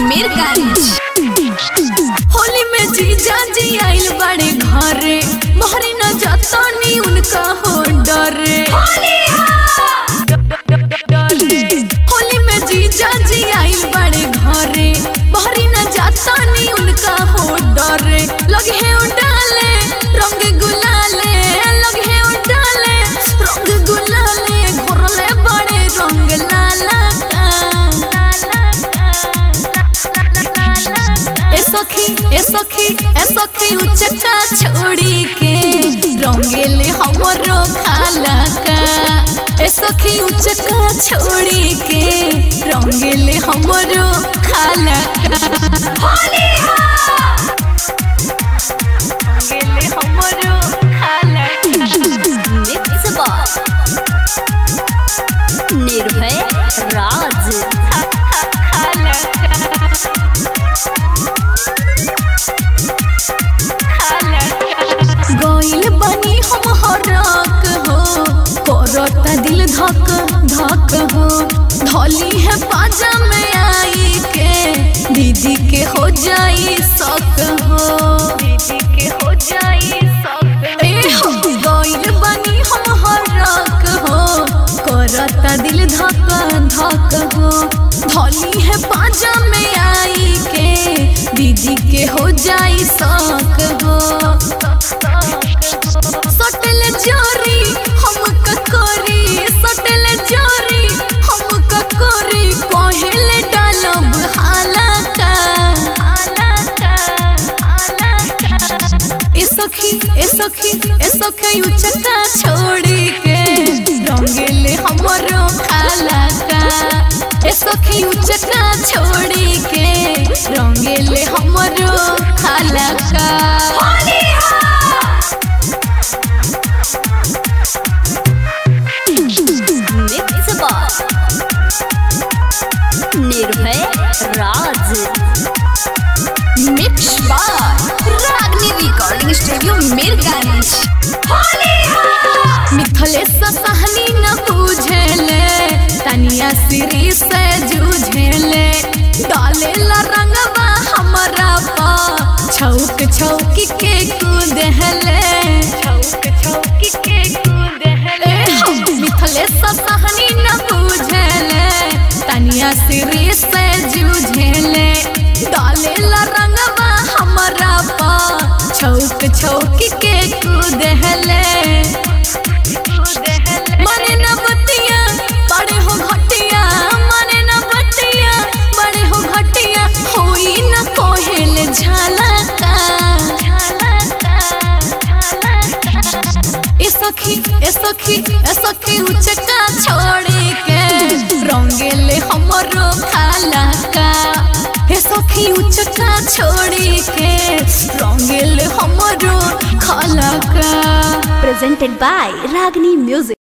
मीरगंज होली में जीजा जी आइल बड़े घरे मोहरी न जतनी उनका हो डरे होली में जीजा जी आइल बड़े घरे मोहरी न जतनी उनका हो डरे लगे है उडाले रंग गुलाले लगे है उडाले रंग गुलाले घोरले बड़े रंग लाला का ए सखी ए सखी ए सखी उचका छोड़ी के रंगेले हमरो खाला का ए सखी उचका छोड़ी के रंगेले हमरो खाला का रंगेले हमरो खाला मिक्स बॉक्स निर्भय राज खाला गइल बनी हम हरक हो करता दिल धक धक हो धली है पाजा में आई के दीदी के हो जाई शक हो दीदी के हो जाई शक ए हो गइल बनी हम हरक हो करता दिल धक धक हो धली है पाजा में आई के दीदी के हो जाई शक हो सटल जोरी हम ककोरी सटल जोरी हम ककोरी पहले डालब हालाका ए सखी ए सखी ए सखी उचका छोड़ी के रंगेले हमरो खालाका ए सखी उचका छोड़ी के रंगेले हमरो खालाका mix box Nirbhay Raj mix बार रागनी रिकॉर्डिंग स्टूडियो मीरगंज मिथलेश सहनी न पूझेले तनिया सिरी से जूझेले डाले ला रंगवा हमरा पा छौक छौकी के कूदेले छौक छौकी के कूदेले मिथलेश सहनी न पूझेले तनिया सिरी से जूझेले डाले ला रंगवा हमरा पा छौक छौकी के कूदेले मने न बतिया बड़े हो घटिया मने न बतिया बड़े हो घटिया होई न कोहेल झालका ए सखी ए सखी ए सखी उचका छोड़ी के रंगेले हमरो खाला का हे सखी उचका छोड़ी के रंगेले हमरो खाला का presented by Ragini Music.